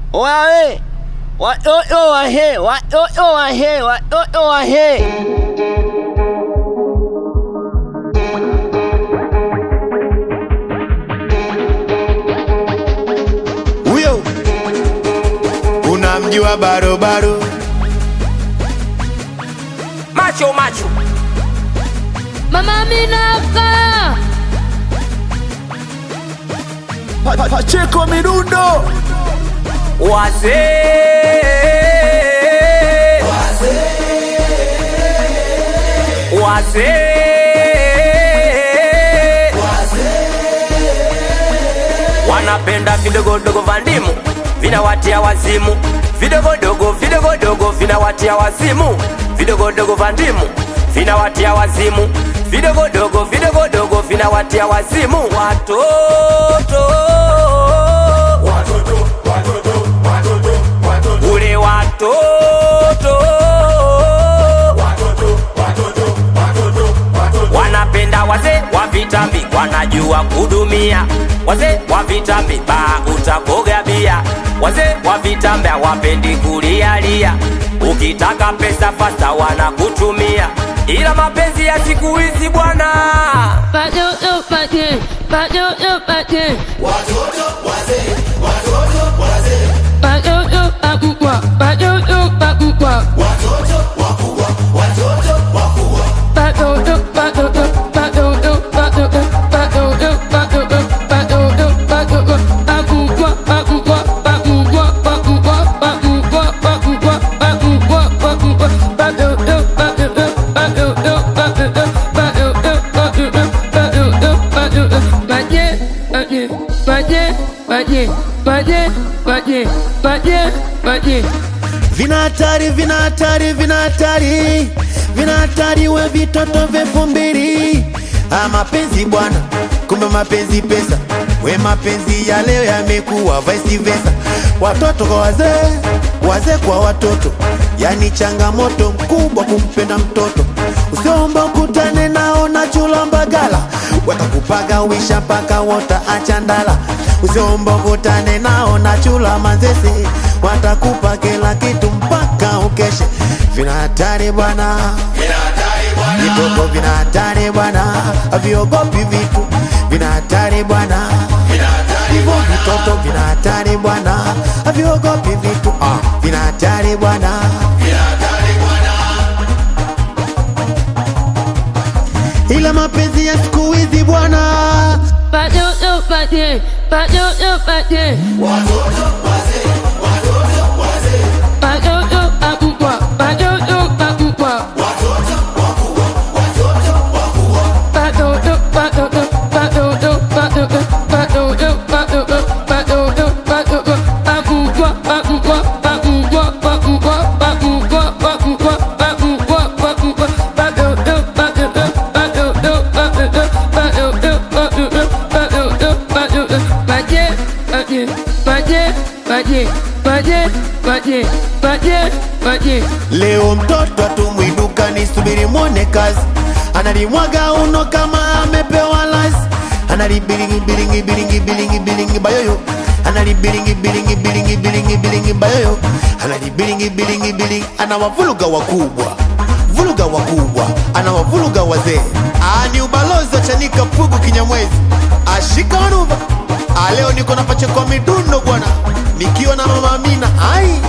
Wae watoto wahe, watoto wahe, watoto wahe. Huyo unamjua barobaro macho macho Mama Minaka Pa- pa- Pacheko midundo wazee wazee wanapenda vidogodogo vya ndimu vinawatia wazimu vidogodogo vidogodogo vinawatia wazimu vidogodogo vya ndimu vinawatia wazimu vidogodogo vidogodogo vinawatia wazimu watoto ule watoto wanapenda wazee wa vitambi wanajua kudumia wazee wa vitambi baa utakoga bia wazee wa vitambi hawapendi kulialia ukitaka pesa fasta wanakutumia ila mapenzi ya siku hizi bwana Watoto pate Watoto pate Watoto pakubwa Watoto pakubwa Watoto watoto Watoto watoto Watoto watoto Watoto watoto Pakubwa pakubwa Pakubwa pakubwa Pakubwa pakubwa Pakubwa pakubwa Watoto watoto Watoto watoto Watoto watoto Watoto Paje paje paje paje paje paje paje paje vina hatari vina hatari vina hatari vina hatari we vitoto vyefu mbili ah, mapenzi bwana kumbe mapenzi pesa we mapenzi ya leo yamekuwa vice versa watoto kwa wazee wazee kwa watoto yani changamoto mkubwa kumpenda mtoto usiomba ukutane nao na chula mbagala watakupaga wisha mpaka wota achandala usiomba ukutane nao na chula manzese watakupa kila kitu mpaka ukeshe vina hatari bwana vitoto vina hatari bwana haviogopi vitu vina hatari bwana hivyo vitoto vina hatari bwana haviogopi vitu ah, vina hatari bwana ila mapenzi ya siku hizi bwana Watoto pate Watoto pate Watoto pakubwa Watoto pakubwa Watoto watoto Watoto watoto Watoto watoto Watoto watoto Pakubwa pakubwa Pakubwa pakubwa Pakubwa pakubwa Pakubwa pakubwa Watoto watoto Watoto watoto Watoto watoto Watoto watoto Paje paje paje paje paje paje paje paje Leo mtoto atumwi dukani, subiri mwone kazi. Analimwaga uno kama amepewa lazi, analibilingi bilingi bilingi bilingi bilingi bayoyo, analibilingi bilingi bilingi bilingi bilingi bayoyo, analibilingi bilingi bilingi, anawavuluga wakubwa vuluga wakubwa, anawavuluga wazee. Ah, ni ubalozi wa Chanika Pugu Kinyamwezi, ashika manuva. Ah, leo niko na pacheko midundo bwana, nikiwa na mama Amina ai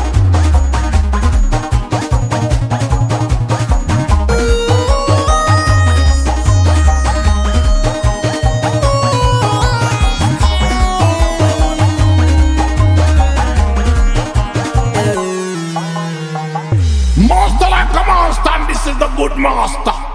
Master like a monster, and this is the good master.